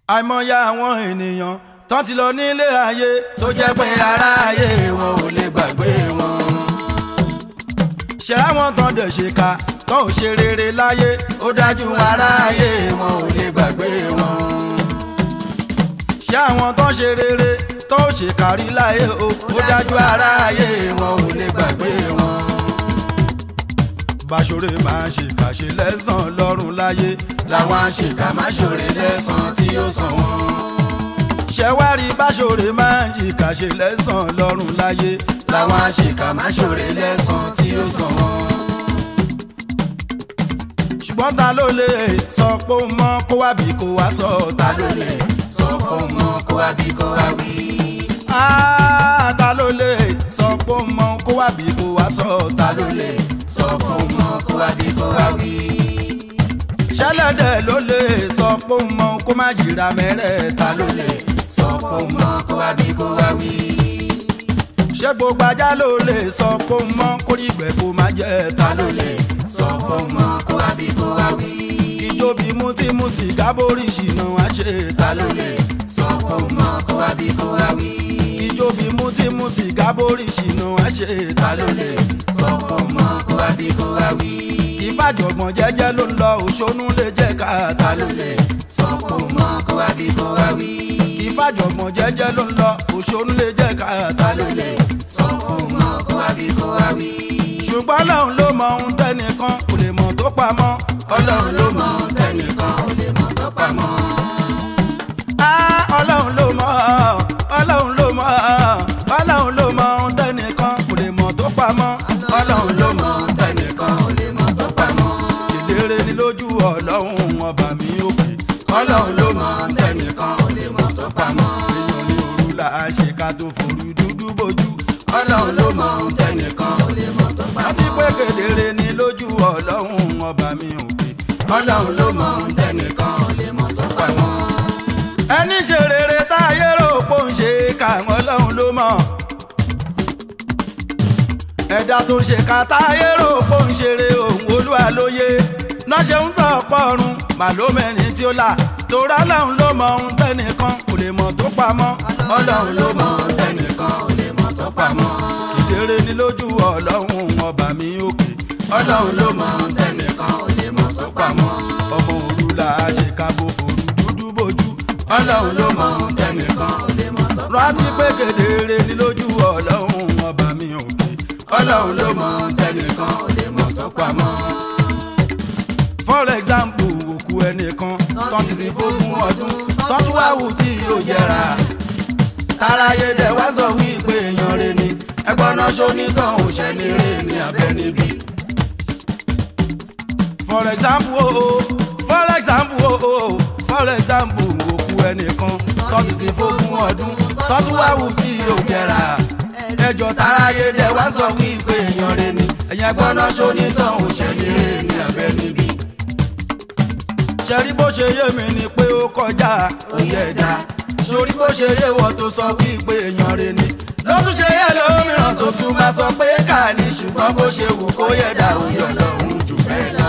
àìmọye àwọn ènìyàn tán ti lọ nílé ayé tó jẹ́ pé aráyé wọn ò lè gbàgbé wọn. ṣe àwọn tán dẹ̀ ṣe ká tán ò ṣe rere láyé ó dájú aráyé wọn ò lè gbàgbé wọn. ṣe àwọn tán ṣe rere tán ò ṣe kárí láyé o ó dájú aráyé wọn ò lè gbàgbé wọn. báṣọrẹ máa ń ṣe kàṣe lẹ́sàn-án lọ́rùn láyé làwọn àṣekà má ṣòre lẹ́sàn-án tí ó sàn wọ́n. ṣẹ̀wárí báṣọrẹ máa ń ṣe kàṣe lẹ́sàn-án lọ́rùn láyé làwọn àṣekà má ṣòre lẹ́sàn-án tí ó sàn wọ́n. ṣùgbọ́n ta ló lè sọ pé ó mọ kó wá bí kó wá sọ ta ló lè sọ pé ó mọ kó wá bí kó wá wí. Ah, ta ló lè sọ pé ó mọ kó wá bí kó wá sọ ta ló lè sọ pé ó mọ kó wá bí kó wá wí. ṣẹlẹ́dẹ̀ ló lè sọ pé ó mọ kó má jìra mẹ́rẹ̀ẹ́ta ta ló lè sọ pé ó mọ kó wá bí kó wá wí. ṣé gbogbo ajá ló lè sọ pé ó mọ kó rí ìgbẹ́ kó má jẹ́ ta ta ló lè sọ pé ó mọ kó wá bí kó wá wí. ìjó bí mú tí mú sìgá borí ìṣìnà wá ṣe ta ta ló lè sọ pé ó mọ kó wá bí kó wá wí. ìjó bí mú tí mú sìgá borí ìṣìnà wá ṣe ta ta ló lè sọ pé ó mọ kó wá bí kó wá wí. ìfàjọ̀gbọ̀n jẹ́jẹ́ ló ń lọ òṣónú lè jẹ́ ká ta ta ló lè sọ pé ó mọ kó wá bí kó wá wí. ìfàjọ̀gbọ̀n jẹ́jẹ́ ló ń lọ òṣónú lè jẹ́ ká ta ta ló lè sọ pé ó mọ kó wá bí kó wá wí. ṣùgbọ́n lòun ló mọ ohun tẹ́nìkan kò lè mọ̀ tó pamọ́ ọlọ́run ló mọ tẹnìkan ò lè mọ tó pamọ́. Ah, ọlọ́run ló mọ̀ ọlọ́run ló mọ̀ ọlọ́run ló mọ ohun tẹ́nìkan kò lè mọ̀ tó pamọ́ ọlọ́run ló mọ tẹnìkan ò lè mọ tó pamọ́. kedere ni lójú ọlọ́run ọba mi òkè ọlọ́run ló mọ tẹnìkan ò lè mọ tó pamọ́. èèyàn ní òru là á ṣe ká tó forú dúdú bójú ọlọ́run ló mọ tẹnìkan ò lè mọ tó àti pamọ́. pé kedere ni lójú ọlọ́run ọba mi òkè ọlọ́run ló mọ tẹnìkan ò lè mọ tó pamọ́. ẹni ṣe rere táyé rò pò ń ṣe káwọn ọlọ́run ló mọ̀ ẹ̀dá tó ń ṣe ká táyé rò pò ń ṣeré òun olúwa lóye náà ṣe ń tọ̀ pọ̀run màlómẹ́rin tí ó là torá lọ́hùn ló mọ ohun tẹ́nìkan kò lè mọ̀ tó pamọ́ ọlọ́run ló mọ tẹnìkan ò lè mọ tó pamọ́. kedere ni lójú ọlọ́run ọba mi òkè ọlọ́run ló mọ tẹnìkan ò lè mọ tó pamọ́. ọmọ òru là á ṣe ká bó forú dúdú bójú ọlọ́run ló mọ tẹnìkan ò lè mọ tó pamọ́. rántí pé kedere ni lójú ọlọ́run ọba mi òkè ọlọ́run ló mọ tẹnìkan ò lè mọ tó pamọ́. for example òkú ẹnìkan tán ti sin fógún ọdún tán tún wá wù tí yóò jẹrà. táráyé dẹ̀ wá sọ wípé èèyàn rẹ̀ ni ẹgbọ́n náà ṣonítàn òṣèlú rẹ̀ ní abẹ́nibí. for example o for example o for example òkú ẹnìkan tán ti sin fógún ọdún tán tún wá wù tí yóò jẹrà. ẹjọ́ táráyé dẹ̀ wá sọ wípé èèyàn rẹ̀ ni ẹgbọ́n náà ṣonítàn òṣèlú rẹ̀ ní abẹ́nibí. ṣẹ́rí bó ṣe yé mi ni pé ó kọjá oyè ẹ̀dá sórí bó ṣe yé wọ́n tó sọ wípé èèyàn rẹ̀ ni ló tún ṣe yẹ lómìíràn tó tún máa sọ pé ká ní ṣùgbọ́n bó ṣe wù kó yẹ dá òye ọlọ́run jù bẹ́ẹ̀ lọ.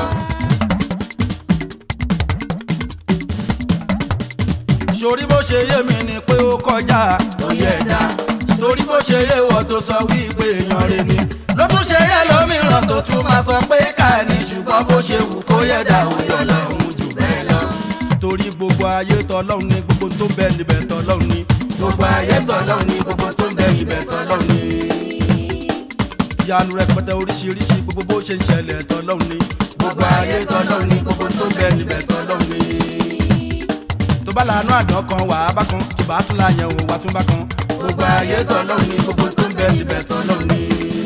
ṣorí bó ṣe yé mi ni pé ó kọjá oyè ẹ̀dá sórí bó ṣe yé wọ́n tó sọ wípé èèyàn rẹ̀ ni ló tún ṣe yẹ lómìíràn tó tún máa sọ pé ká ní ṣùgbọ́n bó ṣe wù kó yẹ dá òye ọlọ́run jù bẹ́ẹ̀ lọ. torí gbogbo ayé tọlọ́run ní gbogbo tó bẹ níbẹ̀ tọlọ́run ní gbogbo ayé tọ́lọ́run ní gbogbo tó ń bẹ ibẹ̀ tọ́lọ́run ní. ìyanu rẹpẹtẹ oríṣiríṣi gbogbo bó ṣe ń ṣẹlẹ̀ tọlọ́run ní gbogbo ayé tọ́lọ́run ní gbogbo tó ń bẹ ibẹ̀ tọ́lọ́run ní. tó bá lànà àdán kan wà á bá kan tó bá tún láyẹn òun wà tún bá kan gbogbo ayé tọ́lọ́run ní gbogbo tó ń bẹ ibẹ̀ tọ́lọ́run ní.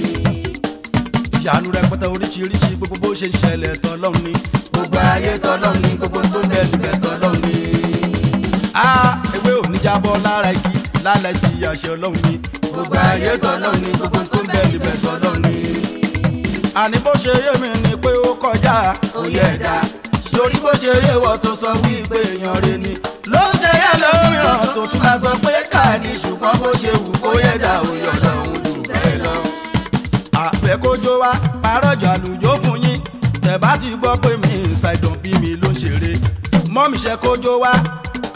ìyanu rẹpẹtẹ oríṣiríṣi gbogbo bó ṣe ń ṣẹlẹ̀ tọlọ́run ní. gbogbo ayé tọ́lọ́run ní gbogbo tó ń bẹ ibẹ̀ tọ́lọ́run ní. a ewé ò ní jábọ́ lára igi lálẹ́ sí àṣẹ ọlọ́run ní. gbogbo ayé tọ́lọ́run ní gbogbo tó ń bẹ ibẹ̀ tọ́lọ́run ní. àní bó ṣe yé mi ni pé ó kọjá oyè ẹ̀dá sórí bó ṣe yé wọ́n tó sọ wípé èèyàn rẹ̀ ni ló ń ṣe yẹ lómìíràn tó tún máa sọ pé ká ní ṣùgbọ́n bó ṣe wù kó yẹ dá òye ọlọ́run jù bẹ́ẹ̀ lọ. àfẹ́kójó wa parọ́jọ àlùjọ fún yín tẹ̀ bá ti gbọ́ pé mi ṣàìdàn bí mi ló ń ṣeré mọ́mí ṣe kójó wa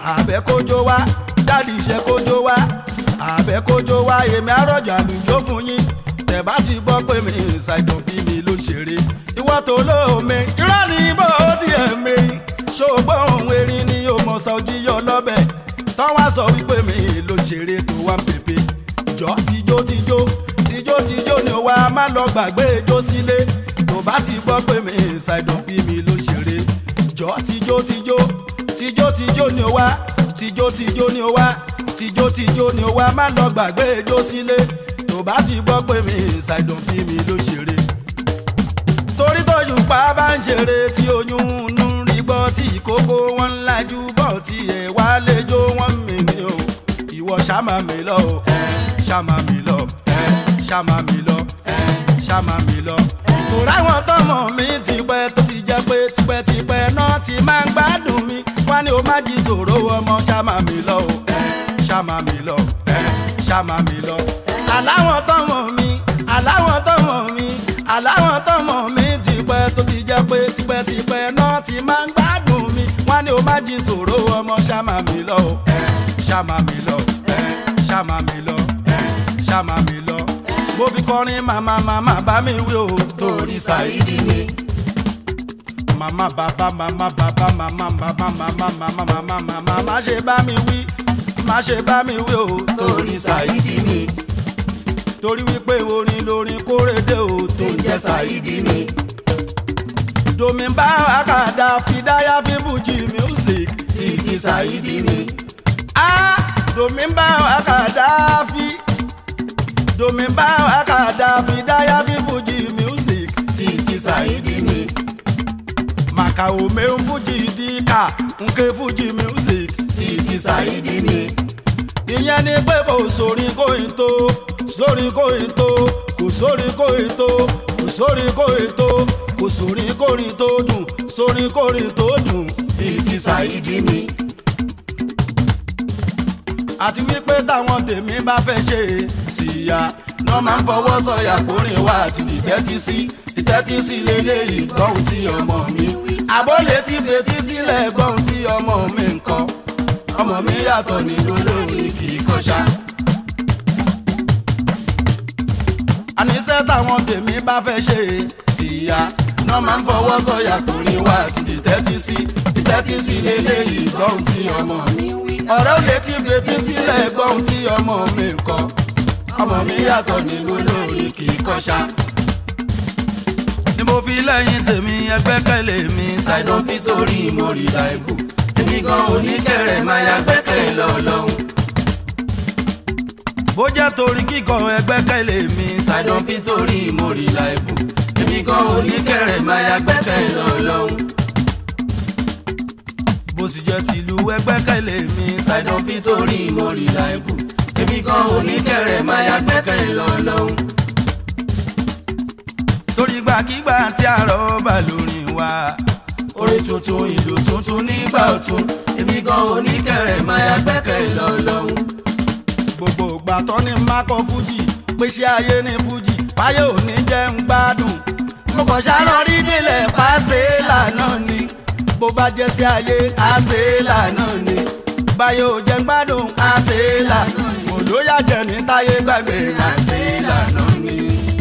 àbẹ̀ kójó wá dáàdì iṣẹ́ kójó wá àbẹ̀ kójó wá èmi àròjà lùjó fún yín tẹ̀ bá ti gbọ́ pé mi ṣàìdàn bí mi ló ṣeré ìwọ́ tó lóome irọ́ ni bó tiẹ̀ mi ṣògbọ́n òun erin ni ó mọ̀ sọ jíyọ lọ́bẹ̀ tọ́wọ́ sọ wípé mi ló ṣeré tó wá ń pèpè jọ tijó tijó tijó tijó ni wà á má lọ gbàgbé ijó sílé tó bá ti gbọ́ pé mi ṣàìdàn bí mi ló ṣeré jọ tijó tijó tijó tijó ni wà tijó tijó ni wà tijó tijó ni wà á má lọ gbàgbé ijó sílé tó bá ti gbọ́ pé mi ṣàìdàn bí mi ló ṣeré torí tó ṣùpá bá ń ṣeré tí oyún inú rí gbọ́ tí ìkókó wọn ń lajú bọ̀ tí ẹ̀ wá lẹ́jọ́ wọn mi ni o ìwọ ṣàmà mi lọ o ṣàmà mi lọ ṣàmà mi lọ ṣàmà mi lọ. torí àwọn tọmọ mi ti pẹ́ tó ti jẹ́ pé tipẹ́tipẹ́ náà ti máa ń gbádùn mi wá ní o má jí sòro ọmọ ṣàmà mi lọ o ṣàmà mi lọ ṣàmà mi lọ. aláwọ̀ tọmọ mi aláwọ̀ tọmọ mi aláwọ̀ tọmọ mi ti pẹ́ tó ti jẹ́ pé tipẹ́tipẹ́ náà ti máa ń gbádùn mi wá ní o má jí sòro ọmọ ṣàmà mi lọ o ṣàmà mi lọ ṣàmà mi lọ ṣàmà mi lọ mo fi kọrin màmá màmá bá mi wí o torí ṣàìdí mi màmá bàbá màmá bàbá màmá bàbá màmá màmá màmá màmá má ṣe bá mi wí má ṣe bá mi wí o torí ṣàìdí mi torí wípé orin lórin kórèdè o tó ń jẹ́ ṣàìdí mi domi bá àkàdá fìdáyà fífújì music títí ṣàìdí mi ah domi bá àkàdá fi domi bá àkàdá fìdáyà fífújì music títí ṣàìdí mi màkà òmè ń fújì díkà nke fújì music títí ṣàìdí mi ìyẹn ni pé kò sórí kóyin tó sórí kóyin tó kò sórí kóyin tó kò sórí kóyin tó kò sórí kórin tó dùn sórí kórin tó dùn. títí ṣàìdí mi àti wípé táwọn tèmi bá fẹ́ ṣe síya wọ́n máa ń fọwọ́ sọ̀yà kórìn wá àti ìtẹ́tí sí ìtẹ́tí sí lélẹ́yìí gbọ́hùn tí ọmọ mi wí. àbólé ti fetí sílẹ̀ gbọ́hùn tí ọmọ mi ń kọ́ ọmọ mi yàtọ̀ nínú olórin kì í kọ́ṣá. àníṣe táwọn tèmi bá fẹ́ ṣe síya wọ́n máa ń fọwọ́ sọ̀yà kórìn wá àti ìtẹ́tí sí ìtẹ́tí sí lélẹ́yìí gbọ́hùn tí ọmọ mi wí. ọ̀rẹ́ òye ti fetí sílẹ̀ gbọ́hùn tí ọmọ mi ń kọ́ ọmọ mi yàtọ̀ nínú olórin kì í kọ́ṣá. ni mo fi lẹ́yìn tèmi ẹgbẹ́kẹ̀lé mi ṣàìdán nítorí mo rí láìbù èmi gan oníkẹrẹ máa ya gbẹ́kẹ̀ lọ́lọ́hún. bó jẹ́ torí kíkọ ẹgbẹ́kẹ̀lé mi ṣàìdán nítorí mo rí láìbù èmi gan oníkẹrẹ máa ya gbẹ́kẹ̀ lọ́lọ́hún. bó sì jẹ́ tìlú ẹgbẹ́kẹ̀lé mi ṣàìdán nítorí mo rí láìbù èmi gan oníkẹrẹ máa ya gbẹ́kẹ̀ lọ́lọ́hún. torí gbàkigbà tí àrọ̀ bá lórin wa orin tuntun ìlú tuntun nígbà ọ̀tun èmi gan oníkẹrẹ máa ya gbẹ́kẹ̀ lọ́lọ́hún. gbogbo ìgbà tó ní mákọ fújì pèsè ayé ní fújì báyé ò ní jẹ́ ń gbádùn mo kàn ṣàlọ́ rí nílẹ̀ pàṣẹ lànà ni bó bá jẹ́ sí ayé àṣẹ lànà ni báyé ò jẹ́ ń gbádùn àṣẹ lànà ni olóyà jẹ́ ní táyé gbàgbé àṣẹ lànà ni.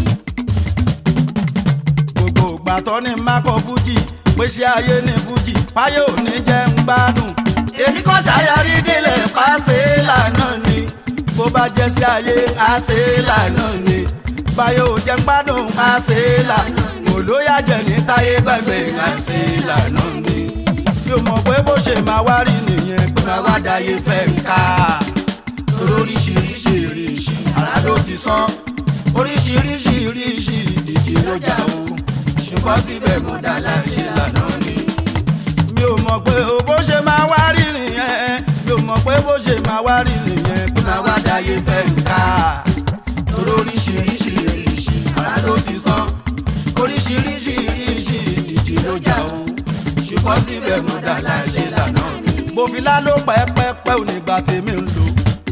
gbogbo ìgbà tó ní mákọ fújì pèsè ayé ní fújì báyé ò ní jẹ́ ń gbádùn èmi kàn ṣàyàrí nílẹ̀ pàṣẹ lànà ni bó bá jẹ́ sí ayé àṣẹ lànà ni báyé ò jẹ́ ń gbádùn àṣẹ lànà ni olóyà jẹ́ ní táyé gbàgbé àṣẹ lànà ni. mi ò mọ̀ pé bó ṣe máa wá rí nìyẹn pé máa wá dáyé fẹ́ ń ká oríṣiríṣi ìrìṣì ara ló ti sán oríṣiríṣi ìrìṣì ìdíje ló jà o ṣùgbọ́n síbẹ̀ mo dá láṣẹ lànà ni. mi ò mọ̀ pé o bó ṣe máa wá rí nìyẹn mi ò mọ̀ pé bó ṣe máa wá rí nìyẹn pé máa wá dáyé fẹ́ ń ká oríṣiríṣi ìrìṣì ara ló ti sán oríṣiríṣi ìrìṣì ìdíje ló jà o ṣùgbọ́n síbẹ̀ mo dá láṣẹ lànà ni. mo fi láló pẹ́pẹ́pẹ́ onígbà tèmi ń lò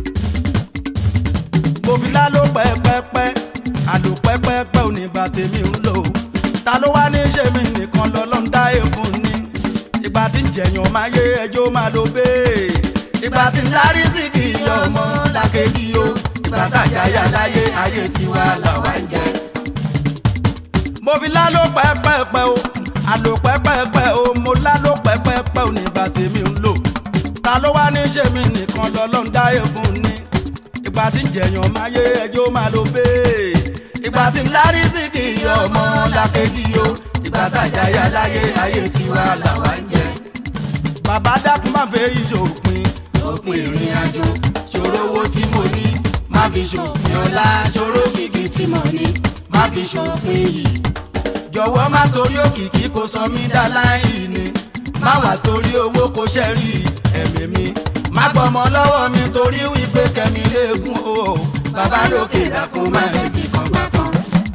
mo fi láló pẹ́pẹ́pẹ́ àlò pẹ́pẹ́pẹ́ onígbà tèmi ń lò ta ló wá ní ṣe mí nìkan lọ́lọ́run dá èèfún ni ìgbà tí ń jẹ̀yàn máa yé ẹjọ́ máa lo bẹ́ẹ̀ ìgbà tí lárí sí kì í ọmọ làkejì o ìgbà tàjáyà láyé ayé tiwa làwa ń jẹ. mo fi lálò pẹ́pẹ́pẹ́ o àlò pẹ́pẹ́pẹ́ o mo lálò pẹ́pẹ́pẹ́ o nígbà tèmi ń lò ta ló wá ní ṣe mí nìkan lọ́lọ́run dáyé fún ni ìgbà tí ń jẹ̀yàn máa yé ẹjọ́ máa lo bẹ́ẹ̀. ìgbà tí lárí sí kì í ọmọ làkejì o ìgbà tàjáyà láyé ayé tiwa làwa ń jẹ. bàbá dákun máa fẹ́ ìṣòpin òpin ìrìn àjò ṣòro owó tí mo ní má fi ṣòpin ọlá ṣòro kìkì tí mo ní má fi ṣòpin yìí. jọ̀wọ́ má torí òkìkí kò sọ mí dá láì ní má wà torí owó kò ṣẹ́rí ẹ̀mí mi má gbọ́mọ lọ́wọ́ mi torí wípé kẹ́mi léegun o bàbá lókè dákun má ṣe fi kan gbà kan.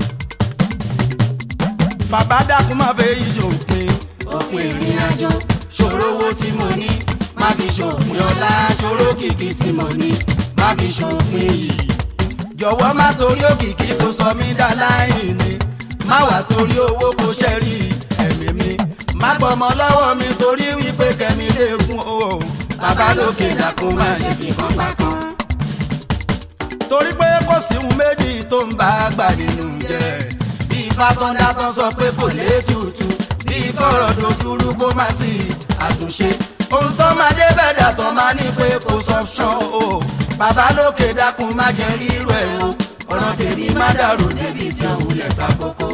bàbá dákun máa fẹ́ ìṣòpin òpin ìrìn àjò ṣòro owó tí mo ní má fi ṣòpin ọlá ṣòro kìkì tí mo ní má fi ṣòpin yìí. jọ̀wọ́ má torí òkìkí kò sọ mí dá láì ní má wà torí owó kò ṣẹ́rí ẹ̀mí mi má gbọ́mọ lọ́wọ́ mi torí wípé kẹ́mi léegun o bàbá lókè dákun má ṣe fi kan pa kan. torí pé kò sí ohun méjì tó ń bá bá a gbà nínú jẹ́ bí fákọ́ndá tán sọ pé kò lè tutù bí kọ̀rọ̀ dojúrú kó má sí àtúnṣe ohun tó máa dé bẹ̀dà tán máa ní pé kò sọ́pṣọ́n o bàbá lókè dákun má jẹ́ rírú ẹ̀ o ọ̀rọ̀ tèmi má dàrú débi tí òun lẹ̀ ta kókó.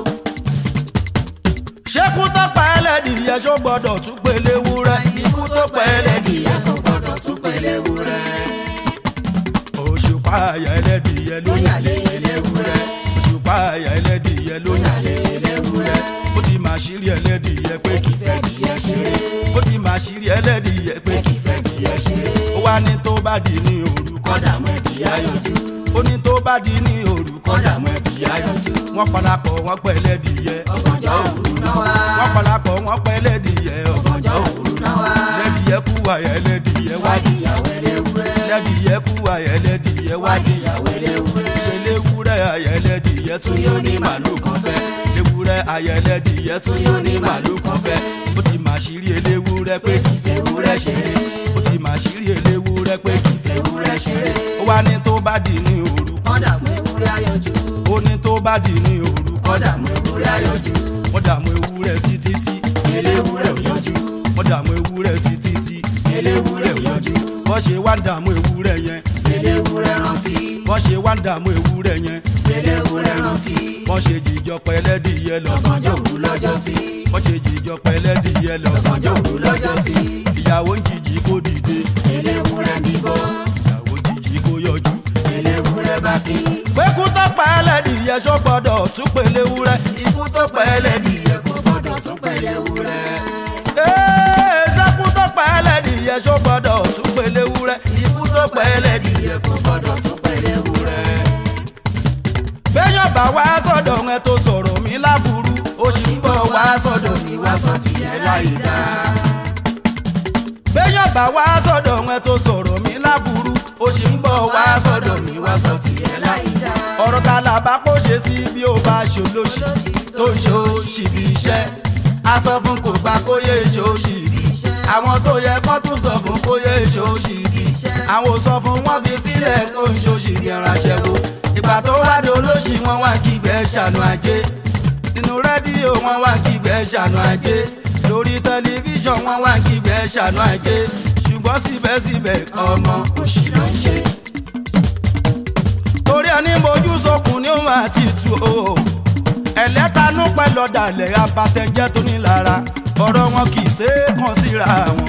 ṣékú tó pa ẹlẹ́dìyẹ ṣó gbọ́dọ̀ tún pélé wúrẹ́ ikú tó pẹ́ ẹlẹ́dìyẹ kò gbọ́dọ̀ tún pẹ̀lẹ́ wúrẹ́ òṣùpá àyà ẹlẹ́dìyẹ ló lóyà lé eléwúrẹ́ òṣùpá àyà ẹlẹ́dìyẹ ló lóyà lé eléwúrẹ́ ó ti máa ṣírí ẹlẹ́dìyẹ pé kí fẹ́ dìyẹ ṣeré ó ti máa ṣírí ẹlẹ́dìyẹ pé kí fẹ́ dìyẹ ṣeré ó wá ní tó bá di ní òru kọ́dà mọ́ ẹ̀dìyà yọjú ó ní tó bá di ní òru kọ́dà mọ́ ẹ̀dìyà yọjú wọ́n parapọ̀ wọ́n pẹ́ ẹlẹ́dìyẹ ọgànjọ́ òru náà wá wọ́n parapọ̀ wọ́n pẹ́ ẹlẹ́dìyẹ ọgànjọ́ òru náà wá ẹlẹ́dìyẹ kú àyà ẹlẹ́dìyẹ wá wádìyàwó eléwúrẹ́ ẹlẹ́dìyẹ kú àyà ẹlẹ́dìyẹ wá wádìyàwó eléwúrẹ́ eléwúrẹ́ àyà ẹlẹ́dìyẹ tún yóò ní màlúù kan fẹ́ eléwúrẹ́ àyà ẹlẹ́dìyẹ tún yóò ní màlúù kan fẹ́ ó ti máa ṣírí eléwúrẹ́ pé ìfẹ́ wúrẹ́ ṣeré ó ti máa ṣírí eléwúrẹ́ pé ìfẹ́ wúrẹ́ ṣeré ó wá ní tó bá di ní òru kọ́dà mú ewúrẹ́ ayọ̀jú ó ní tó bá di ní òru kọ́dà mú ewúrẹ́ ayọ̀jú wọ́n dààmú ewúrẹ́ títí tí eléwúrẹ́ òyọ̀jú wọ́n dààmú ewúrẹ́ títí tí eléwúrẹ́ òyọ̀jú wọ́n ṣe wá ń dààmú ewúrẹ́ yẹn eléwúrẹ́ rántí wọ́n ṣe wá ń dààmú ewúrẹ́ yẹn eléwúrẹ́ rántí wọ́n ṣe jìjọ pẹ́lẹ́dìyẹ lọ ọgànjọ́ òru lọ́jọ́ sí wọ́n ṣe jìjọ pẹ́lẹ́dìyẹ lọ ọgànjọ́ òru lọ́jọ́ sí ìyàwó ń jìjì kó dìde eléwúrẹ́ bíbọ́ ìyàwó jìjì kó yọjú. eléwúrẹ́ bá kí pékú tó pa ẹlẹ́dìyẹ ṣó gbọ́dọ̀ tún pèlè wúrẹ́. ikú tó pẹ́ ẹlẹ́dìyẹ kò gbọ́dọ̀ tún pẹ̀lẹ́ wúrẹ́ Ee, ṣẹ́kú tó pa ẹlẹ́dìyẹ ṣó gbọ́dọ̀ tún pèlè wúrẹ́. ikú tó pẹ́ ẹlẹ́dìyẹ kò gbọ́dọ̀ tún pẹ̀lẹ́ wúrẹ́ béèyàn bá wá sọ̀dọ̀ ẹ tó sọ̀rọ̀ mi láburú ó sì ń bọ̀ wá wá sọ́dọ̀ mi wá sọ tìyẹ láì dá béèyàn bá wá sọ̀dọ̀ ẹ tó sọ̀rọ̀ mi láburú ó sì ń bọ̀ wá wá sọ̀dọ̀ sọ́dọ̀ mi wá sọ tìyẹ láì dá ọ̀rọ̀ ta là bá kó ṣe sí bí ó bá ṣòlóṣì tó ń ṣòṣì bí iṣẹ́ a sọ fún kò gbà kó yé ṣòṣì bí iṣẹ́ àwọn tó yẹ kó tún sọ fún kó yé ṣòṣì bí iṣẹ́ àwọn ò sọ fún wọn fi sílẹ̀ kó ń ṣòṣì bí ẹranṣẹ́ wo ìgbà tó wá dé olóṣì wọn wá kígbẹ́ ṣàánú ajé nínú rédíò wọn wọn wá kígbẹ́ ṣàánú ajé lórí tẹlifíṣàn wọn wọn wá kígbẹ́ ṣàánú ajé ṣùgbọ́n síbẹ̀síbẹ̀ ọmọ òṣì ló ń ṣe torí ẹni mojú sọkùn ní òun àti tù o ẹlẹ́tanú pẹ̀lú ọ̀dàlẹ̀ abatẹjẹ́ tó ní lára ọ̀rọ̀ wọn kì í ṣe é kàn síra wọn.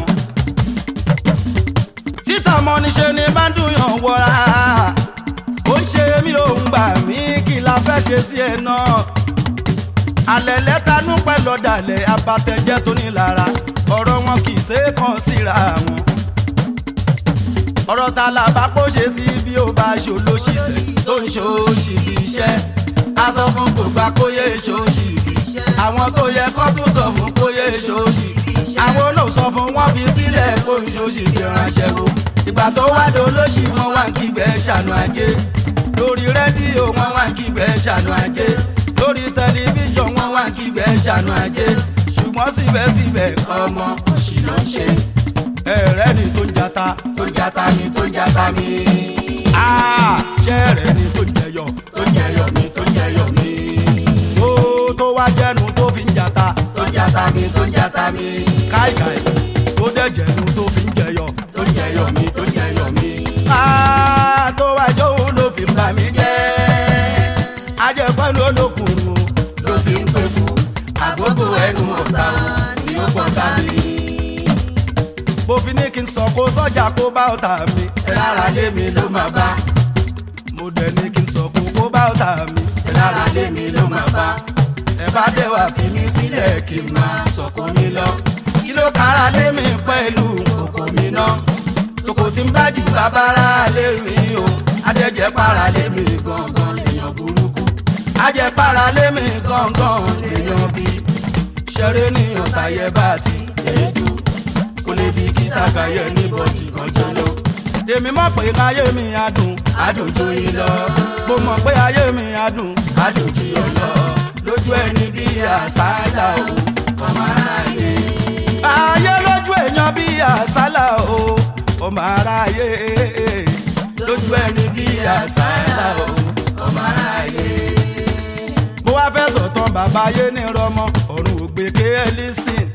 sísà mọ́ níṣe ni bá ń dùnyàn wọra ó ń ṣe mí òun gbà mí kí la fẹ́ ṣe sí ẹ náà. alẹ́ lẹ́tanú pẹ̀lú ọ̀dàlẹ̀ abatẹjẹ́ tó ní lára ọ̀rọ̀ wọn kì í ṣe é kàn síra wọn ọ̀rọ̀ ta la bá pọ̀ ṣe sí bí ó bá ṣòlóṣìṣẹ́ tó ń ṣòṣì bí iṣẹ́ a sọ fún kò gbà kó yé ṣòṣì bí iṣẹ́ àwọn tó yẹ kó tún sọ fún kó yé ṣòṣì bí iṣẹ́ àwọn náà sọ fún wọn wọ́n fi sílẹ̀ kó ń ṣòṣì bí ránṣẹ́ wo ìgbà tó wá dé olóṣì wọn wá ń kígbẹ́ ṣàánú ajé lórí rédíò wọn wọn wá ń kígbẹ́ ṣàánú ajé lórí tẹlifíṣàn wọn wọn wá ń kígbẹ́ ṣàánú ajé ṣùgbọ́n síbẹ̀síbẹ̀ ọmọ òṣì ló ń ṣe ẹ̀rẹ́ ni tó ń jata tó ń jata mi tó ń jata mi Ah, ṣẹ́ẹ̀rẹ̀ ni tó ń jẹyọ tó ń jẹyọ mi tó ń jẹyọ mi tó tó wá jẹ́nu tó fi ń jata tó ń jata mi tó ń jata mi káìkáì tó dẹ̀ jẹ́nu tó fi ń jẹyọ. tó ń jẹyọ mi tó ń jẹyọ mi Ah, tó wá jóun ló ló fi ń bà mí jẹ́ ajẹ́pẹ́ ló lókùnrin o. ló fi ń pẹ̀kú àgógó ẹnu ọ̀tá ni ó pọ̀ tá mi mo fi ní kí n sọ kó sọ́jà kó bá ọ̀tá mi. lára lé mi ló máa bá mo dẹ̀ ní kí n sọ kó kó bá ọ̀tá mi. lára lé mi ló máa bá ẹ bá dé wá fi mí sílẹ̀ kí n máa sọ̀kò mi lọ kí ló kára lé mi pẹ̀lú kòkò mi ná tòkò tí ń bá jù bàbára lé mi o adẹ́jẹ́ para lé mi gangan lèèyàn burúkú ajẹ́ para lé mi gangan lèèyàn bí ṣeré ní ọ̀tàyẹ bá ti èédú kò lè bí kíta kàyẹ ní bọ́jì kan jọlọ èmi mọ̀ pé ayé mi á dùn àdùnjú yìí lọ mo mọ̀ pé ayé mi á dùn. àdùnjú yìí lọ lójú ẹni bí àṣálà o ọmọ aráyé ayé lójú èèyàn bí àsálà o ọmọ aráyé lójú ẹni bí àṣálà o ọmọ aráyé mo wá fẹ́ sọ̀tàn bàbá ayé ní rọmọ ọ̀run ògbé kéèlísìn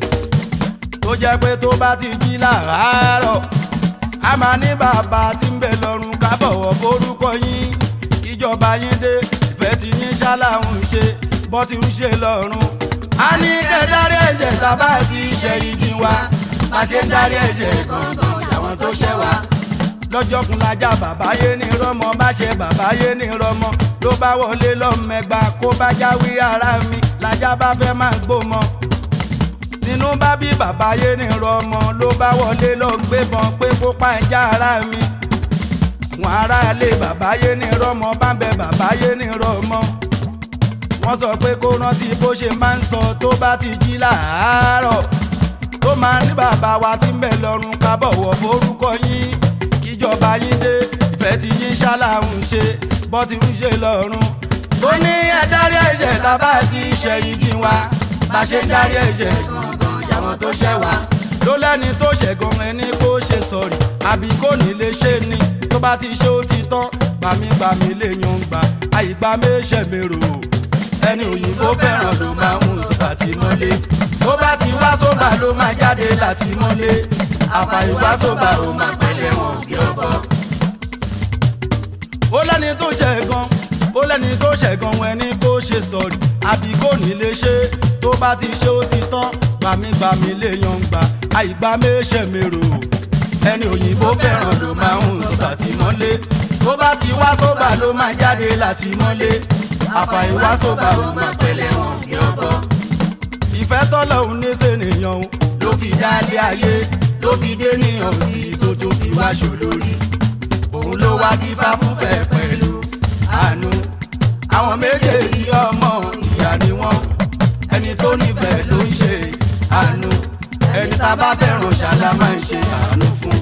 tó jẹ́ pé tó bá ti jí làárọ̀ a máa ní bàbá tí ń bẹ lọ́run ká bọ̀wọ̀ forúkọ yín kíjọba yín dé ìfẹ́ tí yín ṣáláhùn ṣe bọ́ ti ń ṣe lọ́run. a ní kẹ́ dárí ẹ̀ṣẹ̀ tábà ti ṣe ìjì wa bá ṣe ń dárí ẹ̀ṣẹ̀ gangan àwọn tó ṣẹ̀ wá lọ́jọ́ kun lajá bàbá yé ní rọ́mọ bá ṣe bàbá yé ní rọ́mọ ló bá wọlé lọ́mẹgba kó bá jáwé ara mi lajá bá fẹ́ máa gbómọ. nínú bá bí bàbá yé ní rọ́mọ ló bá wọlé lọ gbébọn pé kó pa ẹja ara mi. wọn aráalé bàbá yé ní rọ́mọ bá ń bẹ bàbá yé ní rọ́mọ. wọ́n sọ pé kó rántí bó ṣe máa ń sọ tó bá ti jí làárọ̀ tó máa ní bàbá wa tí ń bẹ lọ́run ká bọ̀wọ̀ forúkọ yín kíjọba yín dé ìfẹ́ tí yín ṣáláhùn ṣe bọ́ ti ń ṣe lọ́run. ó ní ẹ dárí ẹ̀ṣẹ̀ tábà ti ṣe ìjì wa bá ṣe ń dárí ẹ̀ṣẹ̀ gangan àwọn tó ṣẹ̀ wá ló lẹ́ni tó ṣẹ̀gàn ẹni kó ṣe sọ̀rí àbí kò ní lè ṣe ni tó bá ti ṣe ó ti tán gbàmígbàmí lè yan gbà àyígbà méṣẹ̀ mérò. ẹni òyìnbó fẹ́ràn ló máa ń sọ sàtìmọ́lé tó bá ti wá sóbà ló máa jáde láti mọ́lé àfàìwá sóbà ó máa pẹ̀lẹ́ wọn bí ọbọ. ó lẹ́ni tó ṣẹ̀gàn ó lẹ́ni tó ṣẹ̀gàn ẹni kó ṣe sọ̀rí àbí kò ní lè ṣe tó bá ti ṣe ó ti tán gbàmígbàmí lè yan gbà àyígbà méṣẹ̀ mérò. ẹni òyìnbó fẹ́ràn ló máa ń sọ sàtìmọ́lé tó bá ti wá sóbà ló máa jáde láti mọ́lé àfàìwá sóbà ó máa pẹ̀lẹ́ wọn bí ọbọ. ìfẹ́ tọ́lọ́hún ní sènìyàn o ló fi dálé ayé ló fi dé níyàn sí tó tún fi wá ṣòlórí òun ló wá dífá fúnfẹ́ pẹ̀lú àánú àwọn méjèèjì ọmọ ìyá ni wọ́n ẹni tó nífẹ̀ẹ́ ló ń ṣe àánú ẹni tá a bá fẹ́ràn ṣàlá máa ń ṣe àánú fún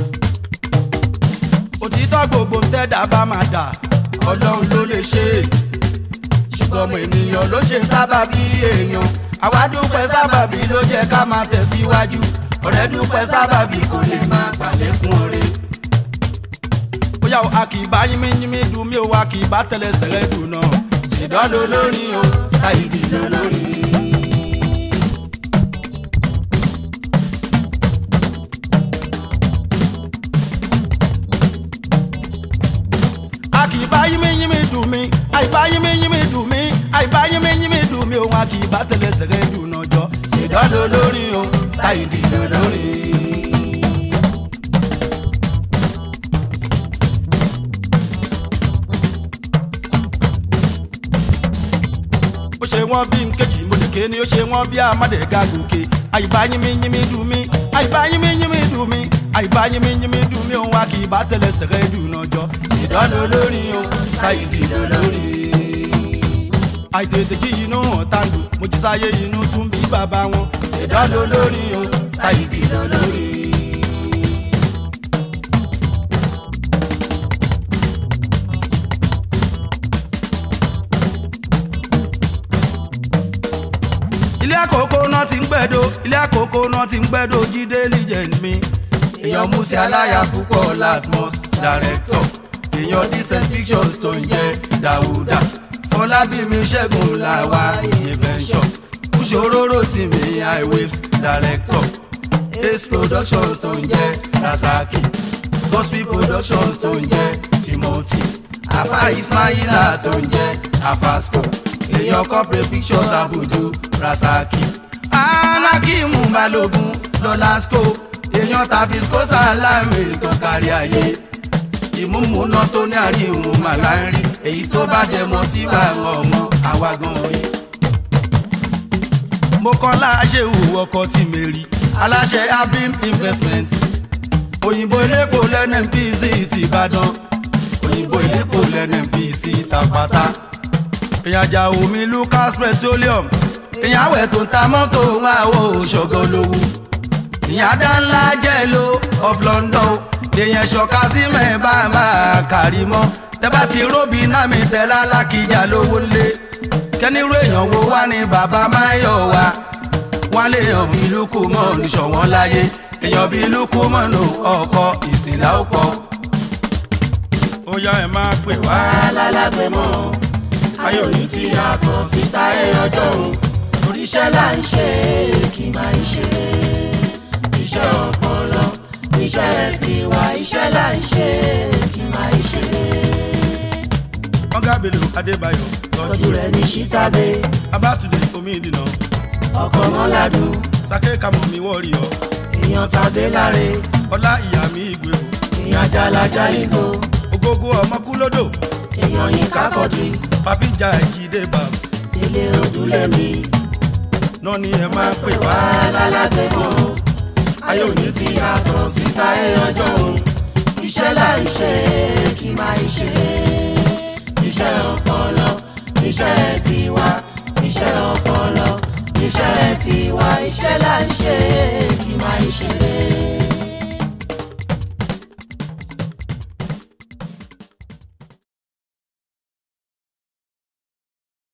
òtítọ́ gbogbo ń tẹ́dá bá máa dà ọlọ́run ló lè ṣe é ṣùgbọ́n ọmọ ènìyàn ló ṣe sábàbí èèyàn àwa dúpẹ́ sábàbí ló jẹ́ ká máa tẹ̀síwájú ọ̀rẹ́ dúpẹ́ sábàbí kò lè máa pàlékún oore. bóyá o a kì í bá yínmí yínmí dùn mí o a kì í bá tẹ̀lẹ̀ sẹ̀rẹ̀ dùn náà. ṣèdán ló lórí o ṣáìdì ló lórí. a kì í bá yínmí yínmí dùn mí àìbá yínmí yínmí dùn mí àìbá yínmí yínmí dùn mí o a kì í bá tẹ̀lẹ̀ sẹ̀rẹ̀ dùn náà jọ. ṣèdán ló lórí o ṣáìdì ló lórí. ó ṣe wọ́n bí nkejì mọ̀lẹ́kẹ́ ni ó ṣe wọ́n bí amádẹ́gà gòkè àìbá yínmí yínmí dùn mí àìbá yínmí yínmí dùn mí àìbá yínmí yínmí dùn mí òun a kì í bá tẹ̀lẹ̀ sẹ̀rẹ̀ dùn náà jọ. ṣèdán ló lórí o ṣáìdì ló lórí. àìtètè jí inú hàn tàǹdù mo ti sáyé inú tún bí bàbá wọn. ṣèdán ló lórí o ṣáìdì ló lórí. ilé àkókò náà ti ń gbẹ́dọ̀ ilé àkókò náà ti ń gbẹ́dọ̀ jíde legend mi. èèyàn musi aláya púpọ̀ latmos director èèyàn decent pictures tó ń jẹ́ dàwúdà fọlábími ṣẹ́gun làwà iye ventures kúṣòróró tì mí highwaves director ace productions tó ń jẹ́ rasaki gospel productions tó ń jẹ́ timothy afa ismaila tó ń jẹ́ afasco èèyàn corporate pictures abudu rasaki anakimu balogun lọlasco èèyàn tàbísco salami tó kárí ayé ìmúmúná tó ní àríwọ̀n màláńrí èyí tó bá dẹ̀ mọ́ sí báwọn ọmọ àwa gan rí. mo kọ́ láṣẹ ìwò ọkọ̀ tí mi rí aláṣẹ abim investment òyìnbó ilépo lẹ́nẹ̀mpc ti ìbàdàn òyìnbó ilépo lẹ́nẹ̀mpc tàpátá ìyàjà omi lucas petroleum ìyàwó ẹ̀ tó ń ta mọ́tò wọn àwọ̀ òṣogbo lówó ìyàdá ńlá jẹ́ lo of london èèyàn ṣọ̀ka sí mẹ́ẹ̀bá máa kárí mọ́ tẹ́bá ti róbi náà mi tẹ́lá lákìjà lówó lé kẹ́nirú èèyàn wo wá ní bàbá máyọ̀ wá wọ́n lè yàn bí lukú mọ́ níṣọ̀wọ́n láyé èèyàn bí lukú mọ́ nù ọkọ̀ ìsìnlá ó pọ̀. ó yá ẹ máa pè wá. wá lálágbé mọ́ ayọ̀ ní ti yàtọ̀ síta ẹ̀ ọjọ́ òun oríṣẹ́ là ń ṣe kí máa ń ṣe iṣẹ́ ọpọlọ iṣẹ́ tiwa iṣẹ́ là ń ṣe kí máa ń ṣe. ọ̀gá bello adébáyọ̀ tọ́jú rẹ̀ ní ṣítàbé abátúndé omi ìdìnà ọkọ̀ mọ́ládùn sake kamọ mi wọ́ọ̀rì ọ èèyàn tàbí láre ọlá ìyá mi ìgbé o èèyàn jalaja nígbò ògógó ọmọkúlódò èèyàn yín kákọ́dí papija ìjìdé babs délé ojúlé mi náà ni ẹ máa pè wá. wá lálágbé mọ́ ayé òní ti yàtọ̀ síta ẹ̀ ọjọ́ òun iṣẹ́ là ń ṣe kí máa ń ṣe iṣẹ́ ọpọlọ iṣẹ́ tiwa iṣẹ́ ọpọlọ iṣẹ́ tiwa iṣẹ́ là ń ṣe kí máa ń ṣe.